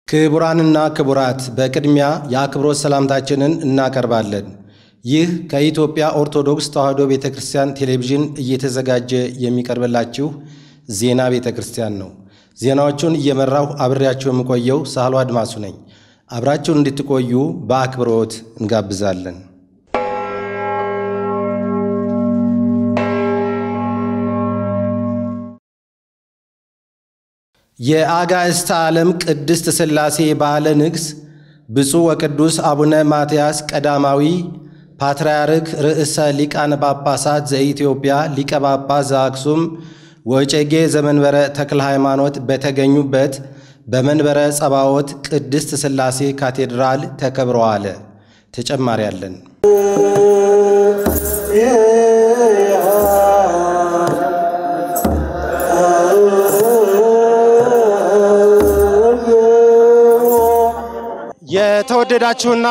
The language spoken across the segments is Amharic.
ክቡራንና ክቡራት በቅድሚያ የአክብሮት ሰላምታችንን እናቀርባለን። ይህ ከኢትዮጵያ ኦርቶዶክስ ተዋሕዶ ቤተ ክርስቲያን ቴሌቪዥን እየተዘጋጀ የሚቀርብላችሁ ዜና ቤተ ክርስቲያን ነው። ዜናዎቹን እየመራሁ አብሬያችሁ የምቆየው ሳህሎ አድማሱ ነኝ። አብራችሁን እንድትቆዩ በአክብሮት እንጋብዛለን። የአጋዕዝተ ዓለም ቅድስት ሥላሴ በዓለ ንግሥ ብፁዕ ወቅዱስ አቡነ ማትያስ ቀዳማዊ ፓትርያርክ ርዕሰ ሊቃነ ጳጳሳት ዘኢትዮጵያ ሊቀ ጳጳስ ዘአክሱም ወዕጨጌ ዘመንበረ ተክለ ሃይማኖት በተገኙበት በመንበረ ጸባዖት ቅድስት ሥላሴ ካቴድራል ተከብረዋል። ተጨማሪ አለን። የተወደዳችሁና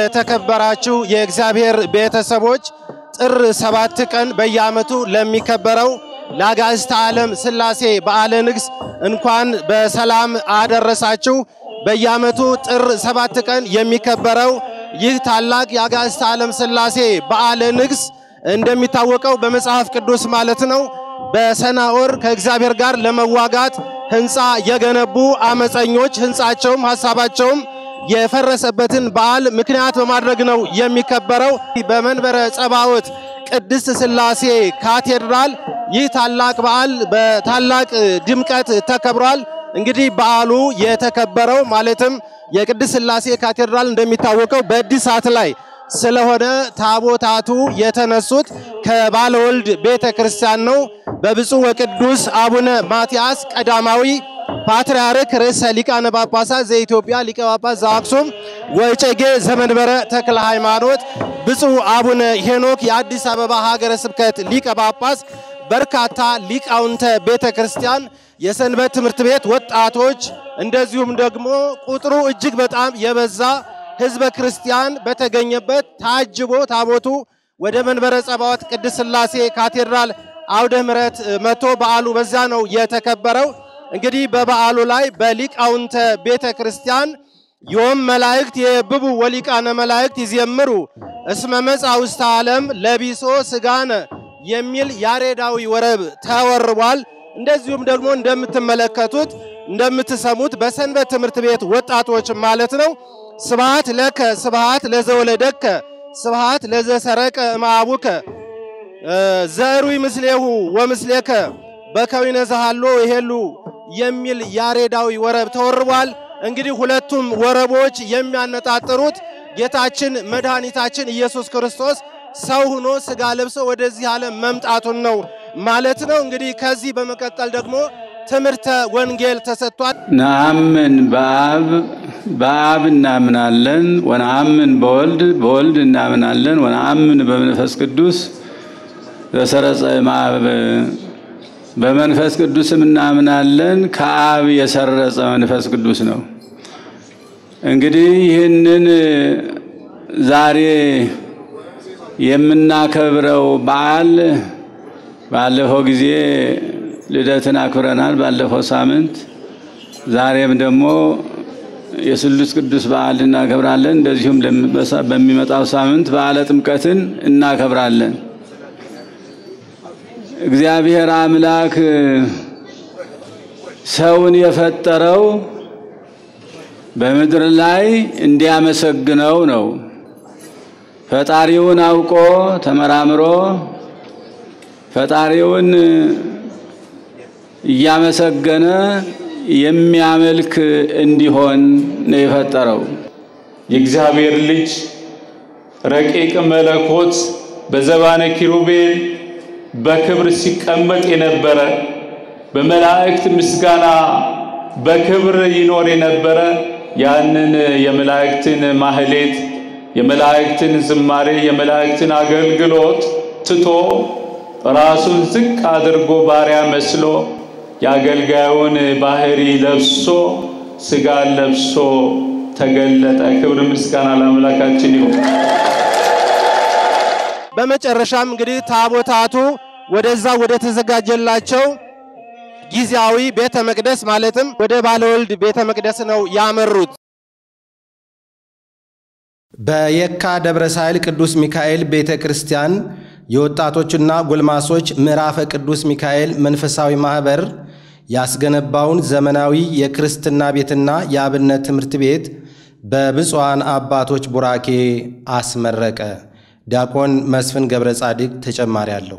የተከበራችሁ የእግዚአብሔር ቤተሰቦች ጥር ሰባት ቀን በየዓመቱ ለሚከበረው ለአጋዕዝተ ዓለም ሥላሴ በዓለ ንግሥ እንኳን በሰላም አደረሳችሁ። በየዓመቱ ጥር ሰባት ቀን የሚከበረው ይህ ታላቅ የአጋዕዝተ ዓለም ሥላሴ በዓለ ንግሥ እንደሚታወቀው በመጽሐፍ ቅዱስ ማለት ነው በሰናዖር ከእግዚአብሔር ጋር ለመዋጋት ሕንፃ የገነቡ አመፀኞች ሕንፃቸውም ሐሳባቸውም የፈረሰበትን በዓል ምክንያት በማድረግ ነው የሚከበረው። በመንበረ ጸባዖት ቅድስት ሥላሴ ካቴድራል ይህ ታላቅ በዓል በታላቅ ድምቀት ተከብሯል። እንግዲህ በዓሉ የተከበረው ማለትም የቅድስት ሥላሴ ካቴድራል እንደሚታወቀው በእድሳት ላይ ስለሆነ ታቦታቱ የተነሱት ከባለወልድ ቤተ ክርስቲያን ነው። በብፁዕ ወቅዱስ አቡነ ማትያስ ቀዳማዊ ፓትርያርክ ርዕሰ ሊቃነ ጳጳሳት ዘኢትዮጵያ ሊቀ ጳጳስ ዘአክሱም ወዕጨጌ ዘመንበረ ተክለ ሃይማኖት ብፁዕ አቡነ ሄኖክ የአዲስ አበባ ሀገረ ስብከት ሊቀ ጳጳስ፣ በርካታ ሊቃውንተ ቤተ ክርስቲያን፣ የሰንበት ትምህርት ቤት ወጣቶች፣ እንደዚሁም ደግሞ ቁጥሩ እጅግ በጣም የበዛ ሕዝበ ክርስቲያን በተገኘበት ታጅቦ ታቦቱ ወደ መንበረ ጸባዖት ቅድስት ሥላሴ ካቴድራል አውደ ምሕረት መጥቶ በዓሉ በዛ ነው የተከበረው። እንግዲህ በበዓሉ ላይ በሊቃውንተ ቤተ ክርስቲያን ዮም መላእክት የብቡ ወሊቃነ መላእክት ይዜምሩ እስመ መጻ ውስተ ዓለም ለቢሶ ስጋነ የሚል ያሬዳዊ ወረብ ተወርቧል። እንደዚሁም ደግሞ እንደምትመለከቱት እንደምትሰሙት በሰንበት ትምህርት ቤት ወጣቶች ማለት ነው ስብሃት ለከ ስብሃት ለዘወለደከ ስብሃት ለዘሰረቀ እምአቡከ ዘሩይ ምስሌሁ ወምስሌከ በከዊነ ዘሃሎ ይሄሉ የሚል ያሬዳዊ ወረብ ተወርቧል። እንግዲህ ሁለቱም ወረቦች የሚያነጣጥሩት ጌታችን መድኃኒታችን ኢየሱስ ክርስቶስ ሰው ሆኖ ሥጋ ለብሶ ወደዚህ ዓለም መምጣቱን ነው ማለት ነው። እንግዲህ ከዚህ በመቀጠል ደግሞ ትምህርተ ወንጌል ተሰጥቷል። ነአምን በአብ በአብ እናምናለን፣ ወነአምን በወልድ በወልድ እናምናለን፣ ወነአምን በመንፈስ ቅዱስ ዘሰረጸ እምአብ በመንፈስ ቅዱስም እናምናለን። ከአብ የሰረጸ መንፈስ ቅዱስ ነው። እንግዲህ ይህንን ዛሬ የምናከብረው በዓል ባለፈው ጊዜ ልደትን አክብረናል፣ ባለፈው ሳምንት። ዛሬም ደግሞ የስሉስ ቅዱስ በዓል እናከብራለን። እንደዚሁም በሚመጣው ሳምንት በዓለ ጥምቀትን እናከብራለን። እግዚአብሔር አምላክ ሰውን የፈጠረው በምድር ላይ እንዲያመሰግነው ነው። ፈጣሪውን አውቆ ተመራምሮ ፈጣሪውን እያመሰገነ የሚያመልክ እንዲሆን ነው የፈጠረው። የእግዚአብሔር ልጅ ረቂቅ መለኮት በዘባነ ኪሩቤል በክብር ሲቀመጥ የነበረ በመላእክት ምስጋና በክብር ይኖር የነበረ ያንን የመላእክትን ማህሌት፣ የመላእክትን ዝማሬ፣ የመላእክትን አገልግሎት ትቶ ራሱን ዝቅ አድርጎ ባሪያ መስሎ የአገልጋዩን ባህሪ ለብሶ ሥጋን ለብሶ ተገለጠ። ክብር ምስጋና ለአምላካችን ይሁን። በመጨረሻም እንግዲህ ታቦታቱ ወደዛ ወደ ተዘጋጀላቸው ጊዜያዊ ቤተ መቅደስ ማለትም ወደ ባለወልድ ቤተ መቅደስ ነው ያመሩት። በየካ ደብረ ሳይል ቅዱስ ሚካኤል ቤተ ክርስቲያን የወጣቶችና ጎልማሶች ምዕራፈ ቅዱስ ሚካኤል መንፈሳዊ ማኅበር ያስገነባውን ዘመናዊ የክርስትና ቤትና የአብነት ትምህርት ቤት በብፁዓን አባቶች ቡራኬ አስመረቀ። ዲያቆን መስፍን ገብረ ጻድቅ ተጨማሪ አለው።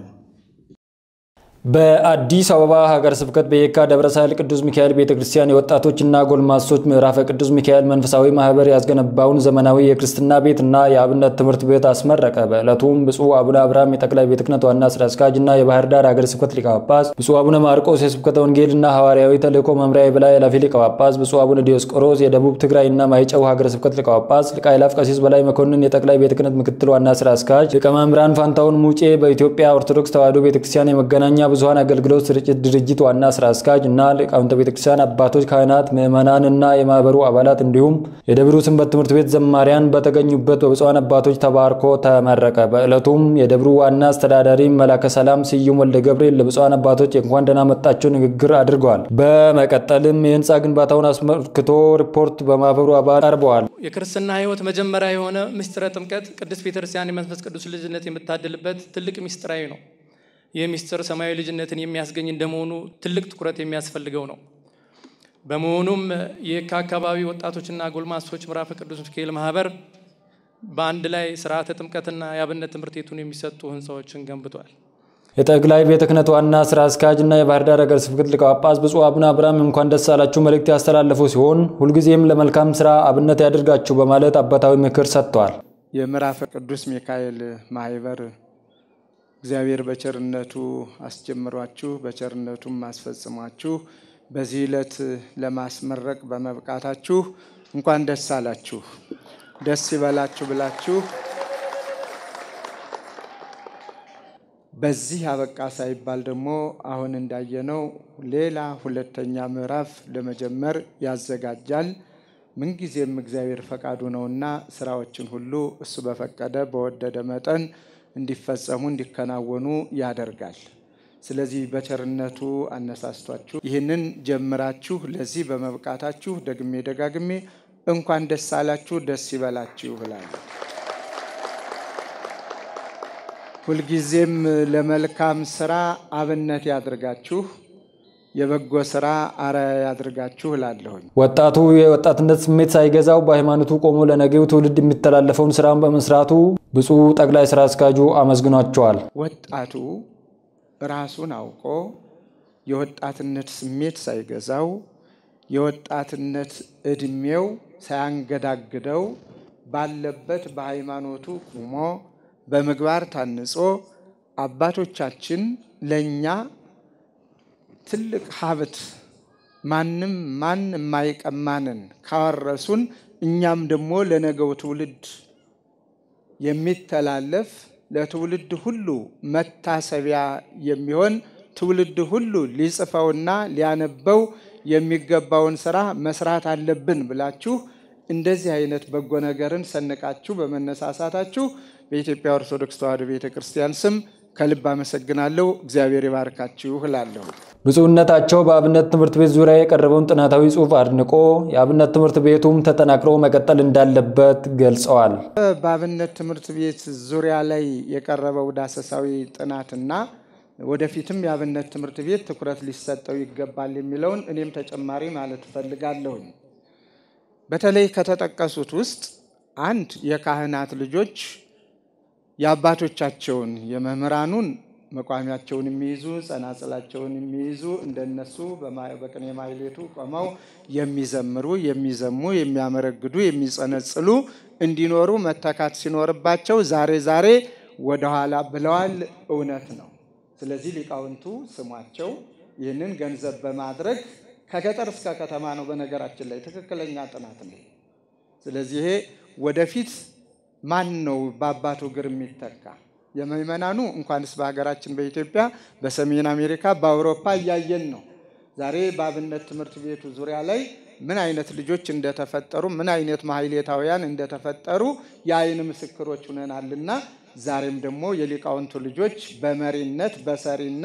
በአዲስ አበባ ሀገረ ስብከት በየካ ደብረ ሳይል ቅዱስ ሚካኤል ቤተ ክርስቲያን የወጣቶችና ጎልማሶች ምዕራፈ ቅዱስ ሚካኤል መንፈሳዊ ማህበር ያስገነባውን ዘመናዊ የክርስትና ቤት እና የአብነት ትምህርት ቤት አስመረቀ። በዕለቱም ብፁዕ አቡነ አብርሃም የጠቅላይ ቤተ ክህነት ዋና ስራ አስኪያጅ እና የባህር ዳር ሀገረ ስብከት ሊቀ ጳጳስ፣ ብፁዕ አቡነ ማርቆስ የስብከተ ወንጌልና ሐዋርያዊ ተልእኮ መምሪያ የበላይ ኃላፊ ሊቀ ጳጳስ፣ ብፁዕ አቡነ ዲዮስቆሮስ የደቡብ ትግራይና ማይጨው ሀገረ ስብከት ሊቀ ጳጳስ፣ ሊቀ አእላፍ ቀሲስ በላይ መኮንን የጠቅላይ ቤተ ክህነት ምክትል ዋና ስራ አስኪያጅ፣ ሊቀ መምህራን ፋንታውን ሙጬ በኢትዮጵያ ኦርቶዶክስ ተዋሕዶ ቤተክርስቲያን የመገናኛ ብዙኃን አገልግሎት ስርጭት ድርጅት ዋና ስራ አስኪያጅ እና ሊቃውንተ ቤተክርስቲያን አባቶች፣ ካህናት፣ ምዕመናን እና የማህበሩ አባላት እንዲሁም የደብሩ ሰንበት ትምህርት ቤት ዘማሪያን በተገኙበት በብፁዓን አባቶች ተባርኮ ተመረቀ። በዕለቱም የደብሩ ዋና አስተዳዳሪ መላከ ሰላም ስዩም ወልደ ገብርኤል ለብፁዓን አባቶች የእንኳን ደህና መጣችሁ ንግግር አድርገዋል። በመቀጠልም የህንፃ ግንባታውን አስመልክቶ ሪፖርት በማህበሩ አባል ቀርበዋል። የክርስትና ህይወት መጀመሪያ የሆነ ምስጢረ ጥምቀት ቅድስት ቤተክርስቲያን የመንፈስ ቅዱስ ልጅነት የምታድልበት ትልቅ ምስጢራዊ ነው። ይህ ምስጢር ሰማያዊ ልጅነትን የሚያስገኝ እንደመሆኑ ትልቅ ትኩረት የሚያስፈልገው ነው። በመሆኑም የየካ አካባቢ ወጣቶችና ጎልማሶች ምዕራፈ ቅዱስ ሚካኤል ማህበር በአንድ ላይ ስርዓተ ጥምቀትና የአብነት ትምህርት ቤቱን የሚሰጡ ህንፃዎችን ገንብቷል። የጠቅላይ ቤተ ክህነት ዋና ስራ አስኪያጅ እና የባህር ዳር ሀገረ ስብከት ሊቀ ጳጳስ ብፁዕ አቡነ አብርሃም እንኳን ደስ አላችሁ መልእክት ያስተላለፉ ሲሆን ሁልጊዜም ለመልካም ስራ አብነት ያደርጋችሁ በማለት አባታዊ ምክር ሰጥተዋል። የምዕራፈ ቅዱስ ሚካኤል ማህበር እግዚአብሔር በቸርነቱ አስጀምሯችሁ በቸርነቱም አስፈጽሟችሁ በዚህ ዕለት ለማስመረቅ በመብቃታችሁ እንኳን ደስ አላችሁ፣ ደስ ይበላችሁ ብላችሁ በዚህ አበቃ ሳይባል ደግሞ አሁን እንዳየነው ሌላ ሁለተኛ ምዕራፍ ለመጀመር ያዘጋጃል። ምንጊዜም እግዚአብሔር ፈቃዱ ነውና ስራዎችን ሁሉ እሱ በፈቀደ በወደደ መጠን እንዲፈጸሙ እንዲከናወኑ ያደርጋል። ስለዚህ በቸርነቱ አነሳስቷችሁ ይህንን ጀምራችሁ ለዚህ በመብቃታችሁ ደግሜ ደጋግሜ እንኳን ደስ አላችሁ፣ ደስ ይበላችሁ ብላለሁ። ሁልጊዜም ለመልካም ስራ አብነት ያድርጋችሁ፣ የበጎ ስራ አርአያ ያድርጋችሁ እላለሁኝ። ወጣቱ የወጣትነት ስሜት ሳይገዛው በሃይማኖቱ ቆሞ ለነገው ትውልድ የሚተላለፈውን ስራን በመስራቱ ብፁዕ ጠቅላይ ስራ አስኪያጁ አመስግኗቸዋል። ወጣቱ ራሱን አውቆ የወጣትነት ስሜት ሳይገዛው የወጣትነት እድሜው ሳያንገዳግደው ባለበት በሃይማኖቱ ቁሞ በምግባር ታንጾ አባቶቻችን ለእኛ ትልቅ ሀብት ማንም ማን የማይቀማንን ካወረሱን እኛም ደግሞ ለነገው ትውልድ የሚተላለፍ ለትውልድ ሁሉ መታሰቢያ የሚሆን ትውልድ ሁሉ ሊጽፈውና ሊያነበው የሚገባውን ስራ መስራት አለብን ብላችሁ እንደዚህ አይነት በጎ ነገርን ሰንቃችሁ በመነሳሳታችሁ በኢትዮጵያ ኦርቶዶክስ ተዋሕዶ ቤተ ክርስቲያን ስም ከልብ አመሰግናለሁ። እግዚአብሔር ይባርካችሁ እላለሁ። ብፁዕነታቸው በአብነት ትምህርት ቤት ዙሪያ የቀረበውን ጥናታዊ ጽሑፍ አድንቆ የአብነት ትምህርት ቤቱም ተጠናክሮ መቀጠል እንዳለበት ገልጸዋል። በአብነት ትምህርት ቤት ዙሪያ ላይ የቀረበው ዳሰሳዊ ጥናትና ወደፊትም የአብነት ትምህርት ቤት ትኩረት ሊሰጠው ይገባል የሚለውን እኔም ተጨማሪ ማለት እፈልጋለሁኝ። በተለይ ከተጠቀሱት ውስጥ አንድ የካህናት ልጆች የአባቶቻቸውን የመምህራኑን መቋሚያቸውን የሚይዙ ጸናጽላቸውን የሚይዙ እንደነሱ በቅኔ ማሕሌቱ ቆመው የሚዘምሩ፣ የሚዘሙ፣ የሚያመረግዱ፣ የሚጸነጽሉ እንዲኖሩ መተካት ሲኖርባቸው ዛሬ ዛሬ ወደኋላ ብለዋል። እውነት ነው። ስለዚህ ሊቃውንቱ ስሟቸው ይህንን ገንዘብ በማድረግ ከገጠር እስከ ከተማ ነው። በነገራችን ላይ ትክክለኛ ጥናት ነው። ስለዚህ ይሄ ወደፊት ማን ነው በአባቱ እግር የሚተካ? የምዕመናኑ እንኳንስ በሀገራችን በኢትዮጵያ በሰሜን አሜሪካ በአውሮፓ እያየን ነው። ዛሬ በአብነት ትምህርት ቤቱ ዙሪያ ላይ ምን አይነት ልጆች እንደተፈጠሩ ምን አይነት ማሕሌታውያን እንደተፈጠሩ የአይን ምስክሮች ሁነናልና ዛሬም ደግሞ የሊቃውንቱ ልጆች በመሪነት በሰሪነት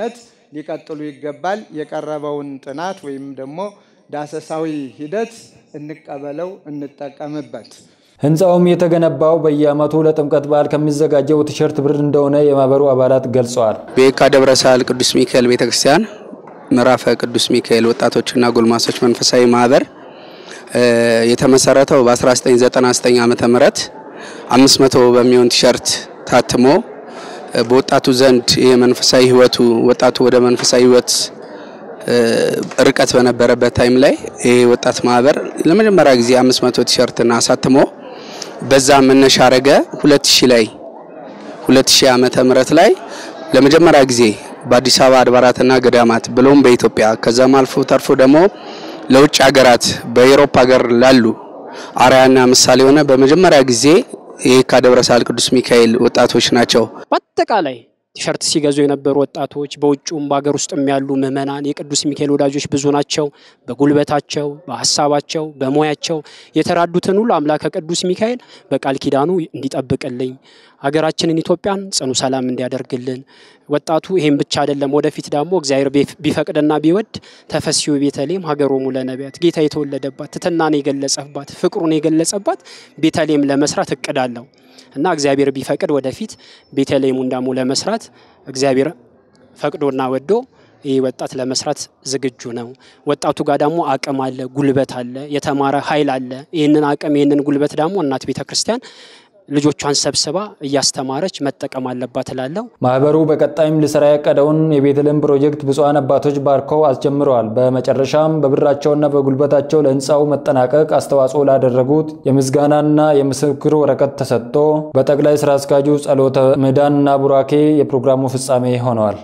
ሊቀጥሉ ይገባል። የቀረበውን ጥናት ወይም ደግሞ ዳሰሳዊ ሂደት እንቀበለው፣ እንጠቀምበት። ህንፃውም የተገነባው በየዓመቱ ለጥምቀት በዓል ከሚዘጋጀው ቲሸርት ብር እንደሆነ የማህበሩ አባላት ገልጸዋል። በየካ ደብረ ሳህል ቅዱስ ሚካኤል ቤተክርስቲያን ምዕራፈ ቅዱስ ሚካኤል ወጣቶችና ጎልማሶች መንፈሳዊ ማህበር የተመሰረተው በ1999 ዓመተ ምህረት 500 በሚሆን ቲሸርት ታትሞ በወጣቱ ዘንድ የመንፈሳዊ ህይወቱ ወጣቱ ወደ መንፈሳዊ ህይወት ርቀት በነበረበት ታይም ላይ ይህ ወጣት ማህበር ለመጀመሪያ ጊዜ 500 ቲሸርትን አሳትሞ በዛ መነሻ አረገ 2000 ላይ 2000 ዓመተ ምህረት ላይ ለመጀመሪያ ጊዜ በአዲስ አበባ አድባራትና ገዳማት ብሎም በኢትዮጵያ ከዛም አልፎ ተርፎ ደግሞ ለውጭ ሀገራት በኤሮፓ ሀገር ላሉ አርአያና ምሳሌ የሆነ በመጀመሪያ ጊዜ የየካ ደብረ ሳህል ቅዱስ ሚካኤል ወጣቶች ናቸው። በአጠቃላይ ቲሸርት ሲገዙ የነበሩ ወጣቶች በውጭውም በሀገር ውስጥም ያሉ ምዕመናን የቅዱስ ሚካኤል ወዳጆች ብዙ ናቸው። በጉልበታቸው፣ በሀሳባቸው፣ በሙያቸው የተራዱትን ሁሉ አምላከ ቅዱስ ሚካኤል በቃል ኪዳኑ እንዲጠብቅልኝ ሀገራችንን ኢትዮጵያን ጽኑ ሰላም እንዲያደርግልን ወጣቱ ይሄን ብቻ አይደለም። ወደፊት ደግሞ እግዚአብሔር ቢፈቅድና ቢወድ ተፈሲሁ ቤተልሔም ሀገሮሙ ለነቢያት ጌታ የተወለደባት ትሕትናን የገለጸባት ፍቅሩን የገለጸባት ቤተልሔም ለመስራት እቅድ አለው እና እግዚአብሔር ቢፈቅድ ወደፊት ቤተልሔሙን ደግሞ ለመስራት እግዚአብሔር ፈቅዶና ወዶ ይህ ወጣት ለመስራት ዝግጁ ነው። ወጣቱ ጋር ደግሞ አቅም አለ፣ ጉልበት አለ፣ የተማረ ኃይል አለ። ይህንን አቅም ይህንን ጉልበት ደግሞ እናት ቤተ ክርስቲያን ልጆቿን ሰብስባ እያስተማረች መጠቀም አለባት እላለሁ። ማህበሩ በቀጣይም ሊሰራ ያቀደውን የቤተልሔም ፕሮጀክት ብፁዓን አባቶች ባርከው አስጀምረዋል። በመጨረሻም በብራቸውና በጉልበታቸው ለህንፃው መጠናቀቅ አስተዋጽኦ ላደረጉት የምስጋናና የምስክር ወረቀት ተሰጥቶ በጠቅላይ ስራ አስኪያጁ ጸሎተ ምዕዳንና ቡራኬ የፕሮግራሙ ፍጻሜ ሆነዋል።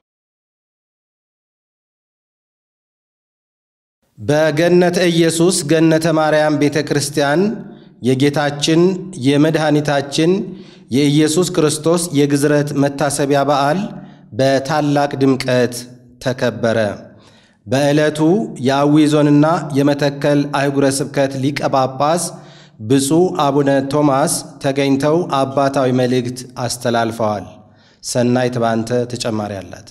በገነተ ኢየሱስ ገነተ ማርያም ቤተ ክርስቲያን የጌታችን የመድኃኒታችን የኢየሱስ ክርስቶስ የግዝረት መታሰቢያ በዓል በታላቅ ድምቀት ተከበረ። በዕለቱ የአዊ ዞንና የመተከል አህጉረ ስብከት ሊቀ ጳጳስ ብፁዕ አቡነ ቶማስ ተገኝተው አባታዊ መልእክት አስተላልፈዋል። ሰናይት ባንተ ተጨማሪ አላት።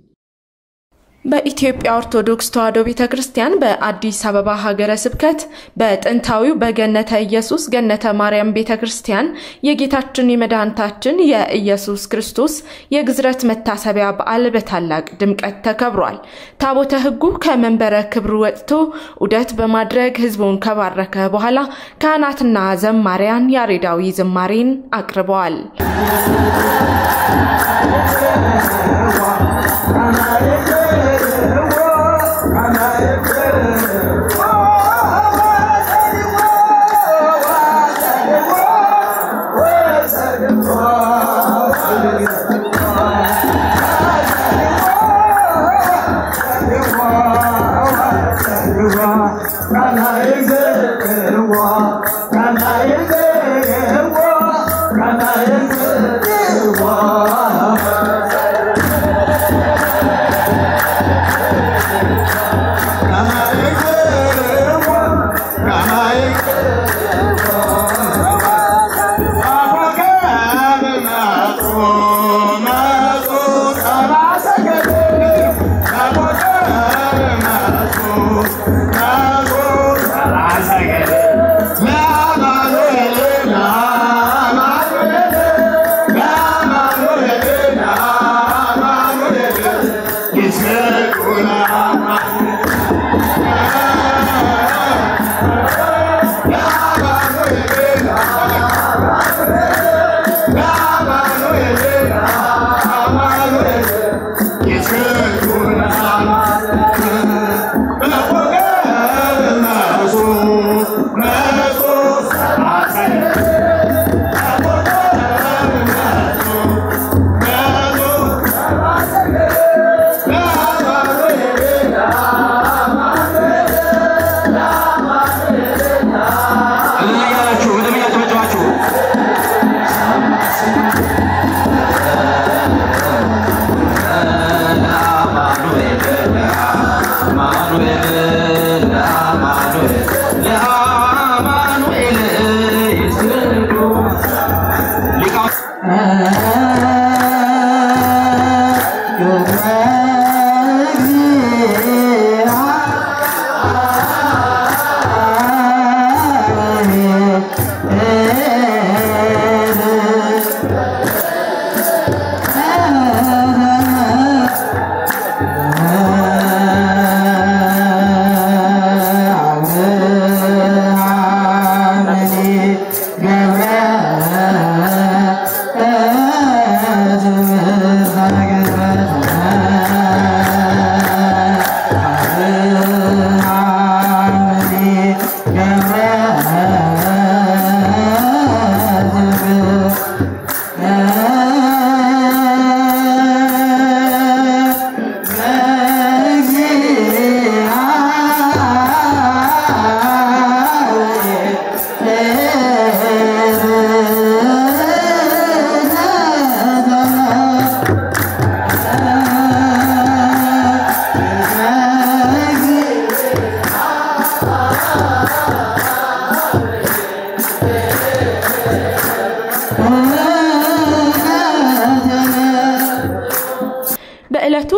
በኢትዮጵያ ኦርቶዶክስ ተዋሕዶ ቤተ ክርስቲያን በአዲስ አበባ ሀገረ ስብከት በጥንታዊው በገነተ ኢየሱስ ገነተ ማርያም ቤተ ክርስቲያን የጌታችን የመድኃኒታችን የኢየሱስ ክርስቶስ የግዝረት መታሰቢያ በዓል በታላቅ ድምቀት ተከብሯል። ታቦተ ሕጉ ከመንበረ ክብሩ ወጥቶ ዑደት በማድረግ ሕዝቡን ከባረከ በኋላ ካህናትና ዘማሪያን ያሬዳዊ ዝማሬን አቅርበዋል።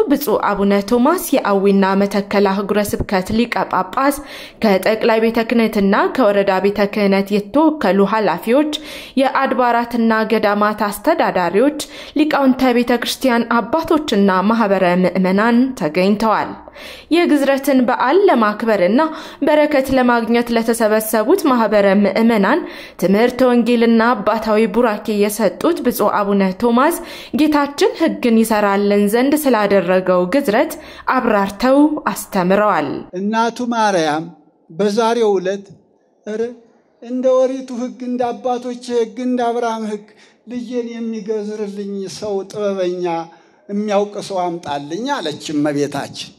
ብፁዕ አቡነ ቶማስ የአዊና መተከል አህጉረ ስብከት ሊቀ ጳጳስ ከጠቅላይ ቤተ ክህነትና ከወረዳ ቤተ ክህነት የተወከሉ ኃላፊዎች፣ የአድባራትና ገዳማት አስተዳዳሪዎች፣ ሊቃውንተ ቤተ ክርስቲያን አባቶችና ማህበረ ምዕመናን ተገኝተዋል። የግዝረትን በዓል ለማክበርና በረከት ለማግኘት ለተሰበሰቡት ማህበረ ምዕመናን ትምህርተ ወንጌልና አባታዊ ቡራኬ የሰጡት ብፁዕ አቡነ ቶማስ ጌታችን ሕግን ይሰራልን ዘንድ ስላደረገው ግዝረት አብራርተው አስተምረዋል። እናቱ ማርያም በዛሬው ዕለት ኧረ እንደ ወሪቱ ሕግ እንደ አባቶች ሕግ እንደ አብርሃም ሕግ ልጄን የሚገዝርልኝ ሰው ጥበበኛ የሚያውቅ ሰው አምጣልኝ አለች እመቤታችን።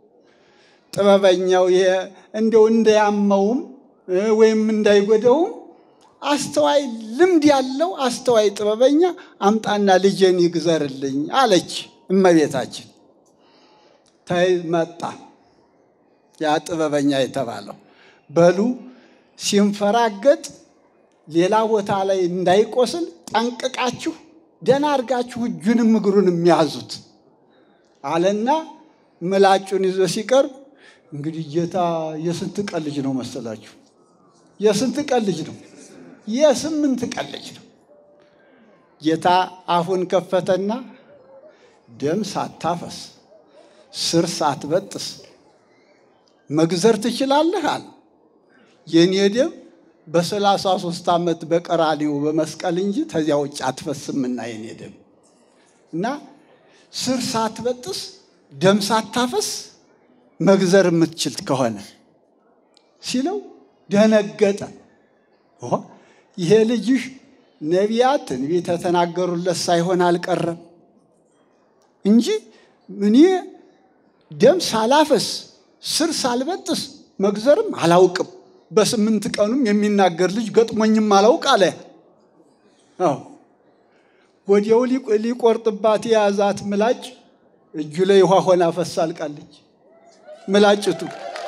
ጥበበኛው እንደው እንዳያመውም ወይም እንዳይጎደውም አስተዋይ ልምድ ያለው አስተዋይ ጥበበኛ አምጣና ልጄን ይግዘርልኝ አለች እመቤታችን። ተይ መጣ ያ ጥበበኛ የተባለው በሉ ሲንፈራገጥ ሌላ ቦታ ላይ እንዳይቆስል ጠንቅቃችሁ ደህና አድርጋችሁ እጁንም እግሩንም ያዙት አለና ምላጩን ይዞ ሲቀርብ እንግዲህ ጌታ የስንት ቀን ልጅ ነው መሰላችሁ? የስንት ቀን ልጅ ነው? የስምንት ቀን ልጅ ነው። ጌታ አፉን ከፈተና ደም ሳታፈስ ስር ሳትበጥስ መግዘር ትችላለህ አለ። የእኔ ደም በሰላሳ ሶስት ዓመት በቀራኒው በመስቀል እንጂ ተዚያ ውጭ አትፈስምና የኔ ደም እና ስር ሳትበጥስ ደም ሳታፈስ መግዘር የምትችል ከሆነ ሲለው ደነገጠ። ይሄ ልጅሽ ነቢያት ትንቢት የተናገሩለት ሳይሆን አልቀረም እንጂ እኔ ደም ሳላፈስ ስር ሳልበጥስ መግዘርም አላውቅም፣ በስምንት ቀኑም የሚናገር ልጅ ገጥሞኝም አላውቅ አለ። ወዲያው ሊቆርጥባት የያዛት ምላጭ እጁ ላይ ውሃ ሆና ፈሳ አልቃለች። ምላጭቱ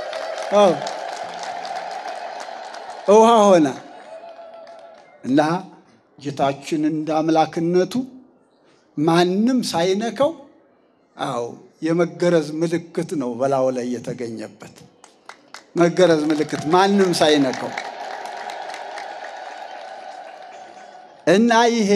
ውሃ ሆና እና ጌታችን እንደ አምላክነቱ ማንም ሳይነካው አዎ የመገረዝ ምልክት ነው በላዩ ላይ የተገኘበት መገረዝ ምልክት ማንም ሳይነካው እና ይሄ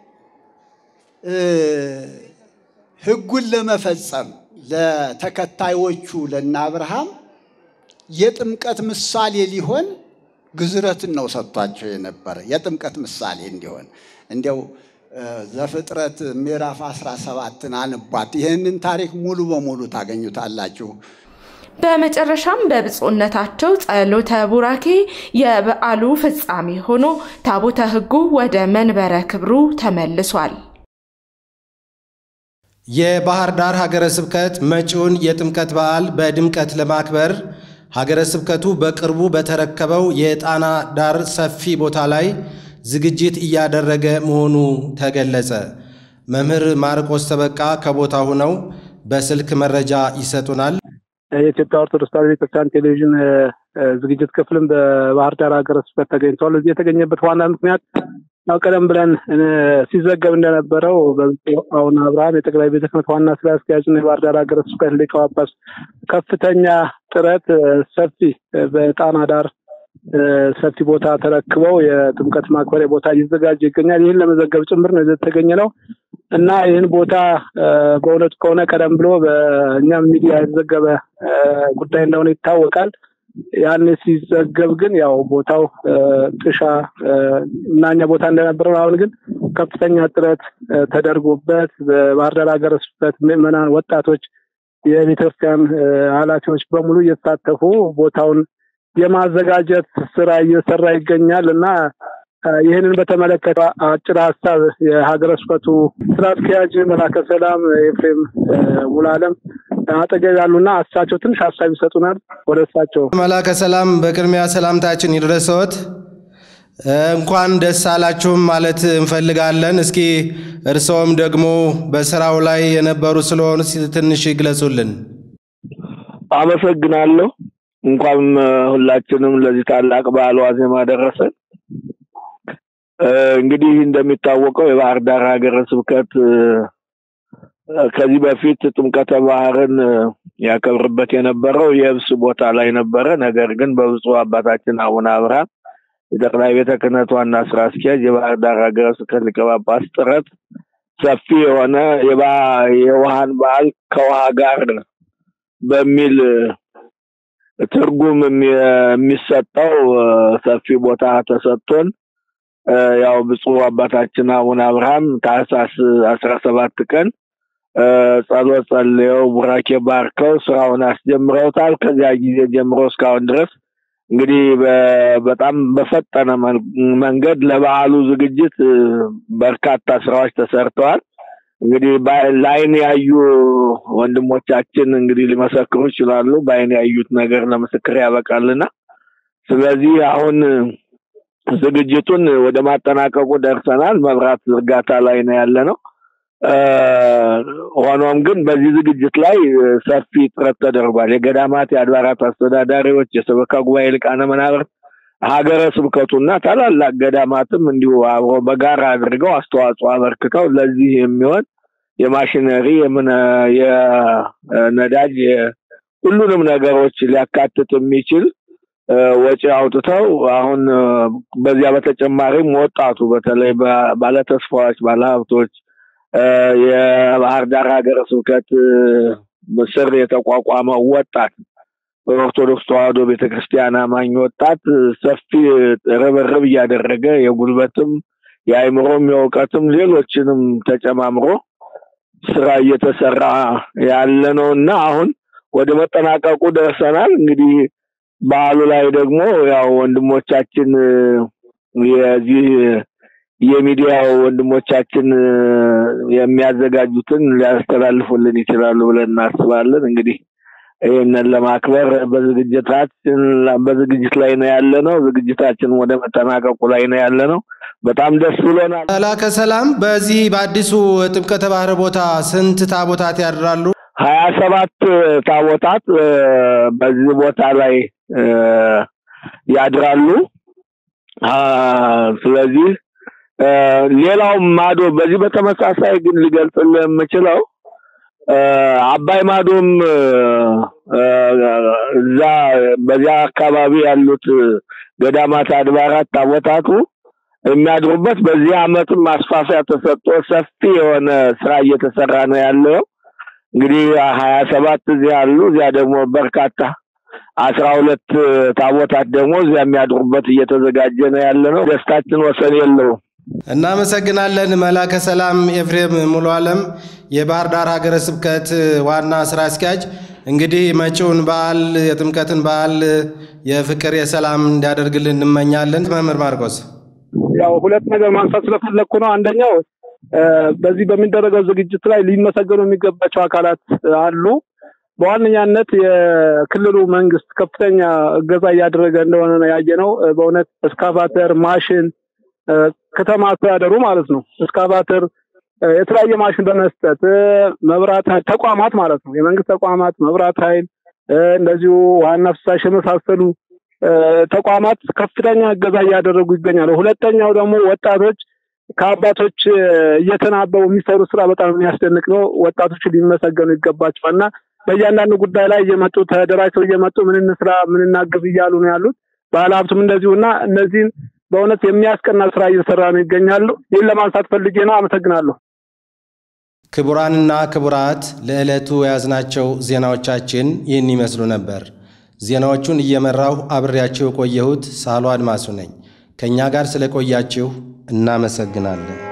ሕጉን ለመፈጸም ለተከታዮቹ ለነ አብርሃም የጥምቀት ምሳሌ ሊሆን ግዝረትን ነው ሰጥቷቸው የነበረ የጥምቀት ምሳሌ እንዲሆን እንዲያው ዘፍጥረት ምዕራፍ 17ን አንቧት። ይህንን ታሪክ ሙሉ በሙሉ ታገኙታላችሁ። በመጨረሻም በብፁዕነታቸው ጸሎተ ቡራኬ የበዓሉ ፍጻሜ ሆኖ ታቦተ ሕጉ ወደ መንበረ ክብሩ ተመልሷል። የባህር ዳር ሀገረ ስብከት መጪውን የጥምቀት በዓል በድምቀት ለማክበር ሀገረ ስብከቱ በቅርቡ በተረከበው የጣና ዳር ሰፊ ቦታ ላይ ዝግጅት እያደረገ መሆኑ ተገለጸ። መምህር ማርቆስ ተበቃ ከቦታ ሆነው በስልክ መረጃ ይሰጡናል። የኢትዮጵያ ኦርቶዶክስ ተዋሕዶ ቤተክርስቲያን ቴሌቪዥን ዝግጅት ክፍልም በባህር ዳር ሀገረ ስብከት ተገኝተዋል። እዚህ የተገኘበት ዋና ምክንያት ያው ቀደም ብለን ሲዘገብ እንደነበረው በብፁዕ አቡነ አብርሃም የጠቅላይ ቤተ ክህነት ዋና ስራ አስኪያጅና የባህር ዳር ሀገረ ስብከት ሊቀ ጳጳስ ከፍተኛ ጥረት ሰፊ በጣና ዳር ሰፊ ቦታ ተረክበው የጥምቀት ማክበሪያ ቦታ እየተዘጋጀ ይገኛል። ይህን ለመዘገብ ጭምር ነው የተገኘ ነው እና ይህን ቦታ በእውነቱ ከሆነ ቀደም ብሎ በእኛም ሚዲያ የተዘገበ ጉዳይ እንደሆነ ይታወቃል። ያን ሲዘገብ ግን ያው ቦታው ጥሻ ምናኛ ቦታ እንደነበረ ነው። አሁን ግን ከፍተኛ ጥረት ተደርጎበት በባህር ዳር ሀገረ ስብከት ምዕመናን፣ ወጣቶች፣ የቤተክርስቲያን ኃላፊዎች በሙሉ እየተሳተፉ ቦታውን የማዘጋጀት ስራ እየሰራ ይገኛል እና ይህንን በተመለከተ አጭር ሀሳብ የሀገረ ስብከቱ ስራ አስኪያጅ መላከ ሰላም ኤፍሬም ሙሉዓለም አጠገብ ያሉና እሳቸው ትንሽ ሀሳብ ይሰጡናል። ወደ እሳቸው መላከ ሰላም በቅድሚያ ሰላምታችን ይድረሰዎት። እንኳን ደስ አላችሁም ማለት እንፈልጋለን። እስኪ እርስዎም ደግሞ በስራው ላይ የነበሩ ስለሆኑ ትንሽ ይግለጹልን። አመሰግናለሁ። እንኳን ሁላችንም ለዚህ ታላቅ በዓል ዋዜማ ደረሰን። እንግዲህ እንደሚታወቀው የባህር ዳር ሀገረ ስብከት ከዚህ በፊት ጥምቀተ ባህርን ያከብርበት የነበረው የብስ ቦታ ላይ ነበረ። ነገር ግን በብፁዕ አባታችን አቡነ አብርሃም የጠቅላይ ቤተ ክህነት ዋና ስራ አስኪያጅ የባህር ዳር ሀገረ ስብከት ሊቀ ጳጳስ ጥረት ሰፊ የሆነ የውሃን በዓል ከውሃ ጋር በሚል ትርጉም የሚሰጠው ሰፊ ቦታ ተሰጥቶን ያው ብፁዕ አባታችን አቡነ አብርሃም ታህሳስ አስራ ሰባት ቀን ጸሎት ጸልየው ቡራኬ ባርከው ስራውን አስጀምረውታል። ከዚያ ጊዜ ጀምሮ እስካሁን ድረስ እንግዲህ በጣም በፈጠነ መንገድ ለበዓሉ ዝግጅት በርካታ ስራዎች ተሰርተዋል። እንግዲህ ለአይን ያዩ ወንድሞቻችን እንግዲህ ሊመሰክሩ ይችላሉ። በአይን ያዩት ነገር ለምስክር ያበቃልና ስለዚህ አሁን ዝግጅቱን ወደ ማጠናቀቁ ደርሰናል። መብራት ዝርጋታ ላይ ነው ያለ ነው። ሆኖም ግን በዚህ ዝግጅት ላይ ሰፊ ጥረት ተደርጓል። የገዳማት የአድባራት አስተዳዳሪዎች፣ የሰበካ ጉባኤ ሊቃነ መናብርት፣ ሀገረ ስብከቱና ታላላቅ ገዳማትም እንዲሁ አብሮ በጋራ አድርገው አስተዋጽኦ አበርክተው ለዚህ የሚሆን የማሽነሪ የነዳጅ ሁሉንም ነገሮች ሊያካትት የሚችል ወጪ አውጥተው አሁን በዚያ በተጨማሪም ወጣቱ በተለይ ባለተስፋዎች፣ ባለሀብቶች የባህር ዳር ሀገረ ስብከት ስር የተቋቋመው ወጣት በኦርቶዶክስ ተዋሕዶ ቤተክርስቲያን አማኝ ወጣት ሰፊ ርብርብ እያደረገ የጉልበትም የአይምሮም የእውቀትም ሌሎችንም ተጨማምሮ ስራ እየተሰራ ያለ ነው እና አሁን ወደ መጠናቀቁ ደርሰናል። እንግዲህ በዓሉ ላይ ደግሞ ያው ወንድሞቻችን የዚህ የሚዲያው ወንድሞቻችን የሚያዘጋጁትን ሊያስተላልፉልን ይችላሉ ብለን እናስባለን። እንግዲህ ይህንን ለማክበር በዝግጅታችን በዝግጅት ላይ ነው ያለ ነው። ዝግጅታችን ወደ መጠናቀቁ ላይ ነው ያለ ነው። በጣም ደስ ብሎናል። መላከ ሰላም፣ በዚህ በአዲሱ ጥምቀተ ባህር ቦታ ስንት ታቦታት ያድራሉ? ሀያ ሰባት ታቦታት በዚህ ቦታ ላይ ያድራሉ። ስለዚህ ሌላው ማዶ በዚህ በተመሳሳይ ግን ሊገልጽልህ የምችለው አባይ ማዶም እዛ በዚያ አካባቢ ያሉት ገዳማት፣ አድባራት ታቦታቱ የሚያድሩበት በዚህ አመትም ማስፋፊያ ተሰጥቶ ሰፊ የሆነ ስራ እየተሰራ ነው ያለው። እንግዲህ ሀያ ሰባት እዚህ አሉ። እዚያ ደግሞ በርካታ አስራ ሁለት ታቦታት ደግሞ እዚያ የሚያድሩበት እየተዘጋጀ ነው ያለ ነው። ደስታችን ወሰን የለውም። እናመሰግናለን። መላከ ሰላም ኤፍሬም ሙሉ ዓለም የባህር ዳር ሀገረ ስብከት ዋና ስራ አስኪያጅ። እንግዲህ መጪውን በዓል የጥምቀትን በዓል የፍቅር የሰላም እንዲያደርግልን እንመኛለን። መምህር ማርቆስ ያው ሁለት ነገር ማንሳት ስለፈለግኩ ነው። አንደኛው በዚህ በሚደረገው ዝግጅት ላይ ሊመሰገኑ የሚገባቸው አካላት አሉ። በዋነኛነት የክልሉ መንግስት ከፍተኛ እገዛ እያደረገ እንደሆነ ነው ያየነው። በእውነት እስካቫተር፣ ማሽን ከተማ አስተዳደሩ ማለት ነው እስካቫተር የተለያየ ማሽን በመስጠት መብራት ተቋማት ማለት ነው የመንግስት ተቋማት መብራት ኃይል እንደዚሁ ዋና ፍሳሽ የመሳሰሉ ተቋማት ከፍተኛ እገዛ እያደረጉ ይገኛሉ። ሁለተኛው ደግሞ ወጣቶች ከአባቶች እየተናበቡ የሚሰሩ ስራ በጣም የሚያስደንቅ ነው። ወጣቶች ሊመሰገኑ ይገባቸዋል እና በእያንዳንዱ ጉዳይ ላይ እየመጡ ተደራጅተው እየመጡ ምን እንስራ ምን እናግዝ እያሉ ነው ያሉት። ባለሀብቱም እንደዚሁ እና እነዚህን በእውነት የሚያስቀና ስራ እየሰራ ነው ይገኛሉ። ይህን ለማንሳት ፈልጌ ነው። አመሰግናለሁ። ክቡራንና ክቡራት ለዕለቱ የያዝናቸው ዜናዎቻችን ይህን ይመስሉ ነበር። ዜናዎቹን እየመራሁ አብሬያችሁ የቆየሁት ሳህሎ አድማሱ ነኝ። ከእኛ ጋር ስለቆያችሁ እናመሰግናለን።